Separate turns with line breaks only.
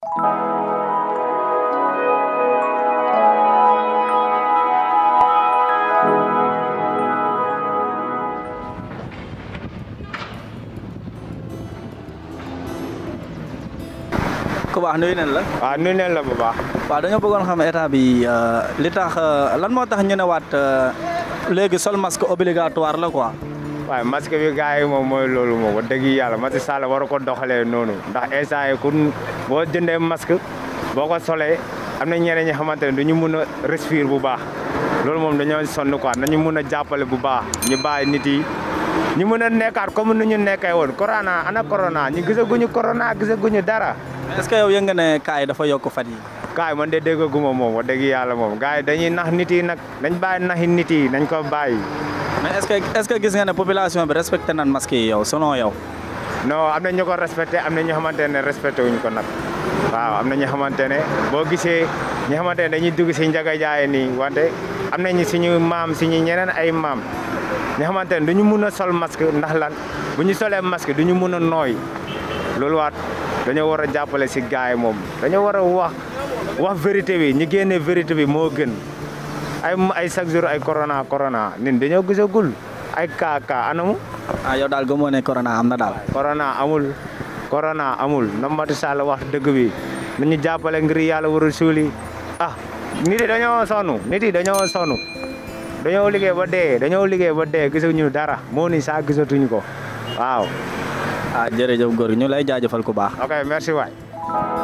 ku baax nuyu nañ la.
waaw nuyu nañ la bu baax.
waaw dañoo bëggoon xam état bi li tax lan moo tax ñu ne waat léegi sol masque obligatoire la quoi.
waaye masque bi gars yi moom mooy loolu moom wax dëgg yàlla Macky Sall war ko doxalee noonu ndax instant yi ku boo jëndee masque boo ko solee am na ñeneen ñi xamante ne du ñu mun a respirer bu baax loolu moom dañoo sonn quoi nañu mun a jàppale bu baax ñu bàyyi nit yi ñu mun a nekkaat comme ni ñu nekkee woon corona ana corona ñu gisaguñu corona gisaguñu dara.
est-ce que yow yëg nga ne cas yi dafa yokk fan yi
kaay man de déggaguma moom wax dëgg yàlla moom gars yi dañuy nax nit yi nag nañ bàyyi naxi nit yi nañ ko bàyyi.
mais est-ce que est-ce que gis nga ne population bi respecté nañ masque yi yow selon yow.
non am na ñu ko respecté am na ñoo xamante ne respecté wuñ ko nag waaw am na ñoo xamante ne boo gisee ñi xamante ne dañuy dugg si njaga jaay nii wante am nañu suñu maam suñu ñeneen ay maam ñi xamante ne duñu mun a sol masque ndax lan bu ñu solee masque duñu mun a nooy loolu waat dañoo war a jàppale si gars yi moom dañoo war a wax wax vérité bi ñu génnee vérité bi moo gën ay ay chaque jour ay corona corona nin dañoo gisagul ay kaa kaa anamu
ah yow daal gëmoo ne corona am na daal.
corona amul corona amul na Macky Sall wax dëgg bi nañu jàppale ngir yàlla war a suuli ah nit yi dañoo sonn nit yi dañoo sonn dañoo liggéey ba dee dañoo liggéey ba dee gisuñu dara moo ni saa gisatuñu ko waaw
ah jërëjëf góor gi ñu lay jaajëfal ku baax.
ok merci waay